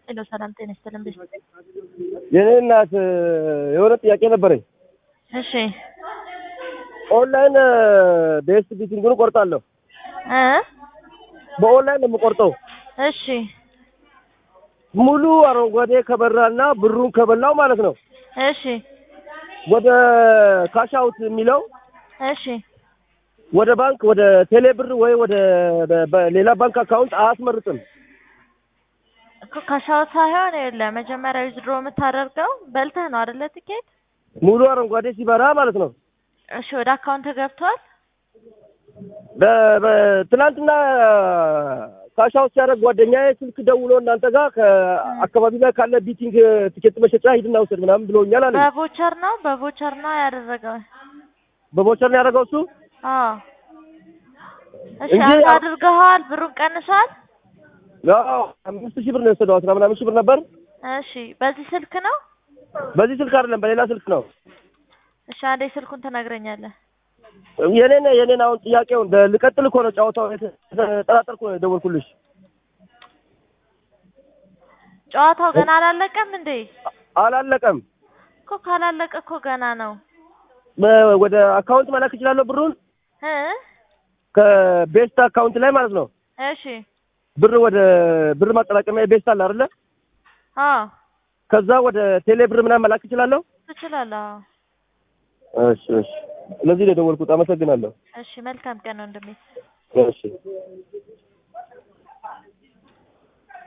ሄሎ ሰላም ጤና ይስጥልን። ቤት የኔ እናት የሆነ ጥያቄ ነበረኝ። እሺ ኦንላይን ቤስት ቢቲንግን እቆርጣለሁ። እ በኦንላይን ነው የምቆርጠው። እሺ ሙሉ አረንጓዴ ከበራና ብሩን ከበላው ማለት ነው እሺ ወደ ካሽ አውት የሚለው እሺ ወደ ባንክ ወደ ቴሌ ብር ወይ ወደ ሌላ ባንክ አካውንት አያስመርጥም። እኮ ካሻውት ሳይሆን የለ መጀመሪያ ዊዝድሮ የምታደርገው በልተህ ነው አይደለ? ትኬት ሙሉ አረንጓዴ ሲበራ ማለት ነው። እሺ ወደ አካውንት ገብቷል። በ- በ- ትናንትና ካሽ አውት ሲያደርግ ጓደኛዬ ስልክ ደውሎ እናንተ ጋር ከአካባቢ ላይ ካለ ቢቲንግ ትኬት መሸጫ ሂድና ውሰድ ምናምን ብሎኛል አለ። በቮቸር ነው በቮቸር ነው ያደረገው። በቦቸር ነው ያደረገው እሱ። አዎ እሺ እንጂ አንተ ያ- አድርገዋል። ብሩን ቀንሷል። አዎ አምስት ሺህ ብር ነው የወሰደው። አስራ ምናምን ሺህ ብር ነበር። እሺ በዚህ ስልክ ነው። በዚህ ስልክ አይደለም በሌላ ስልክ ነው። እሺ አንዴ ስልኩን ትነግረኛለህ። የኔን የኔን አሁን ጥያቄውን ደ- ልቀጥል እኮ ነው ጨዋታው የተጠራጠርኩ ነው የደወልኩልሽ። ጨዋታው ገና አላለቀም እንዴ? አላለቀም። እኮ ካላለቀ እኮ ገና ነው በ- ወደ አካውንት መላክ እችላለሁ ብሩን እ ከቤስት አካውንት ላይ ማለት ነው። እሺ ብር ወደ ብር ማጠራቀሚያ ቤስት አለ አይደለ? አዎ ከዛ ወደ ቴሌ ብር ምናምን መላክ እችላለሁ። ትችላለህ። አዎ እሺ እሺ። ለዚህ ነው የደወልኩት። አመሰግናለሁ። እሺ መልካም ቀን ወንድሜ። እሺ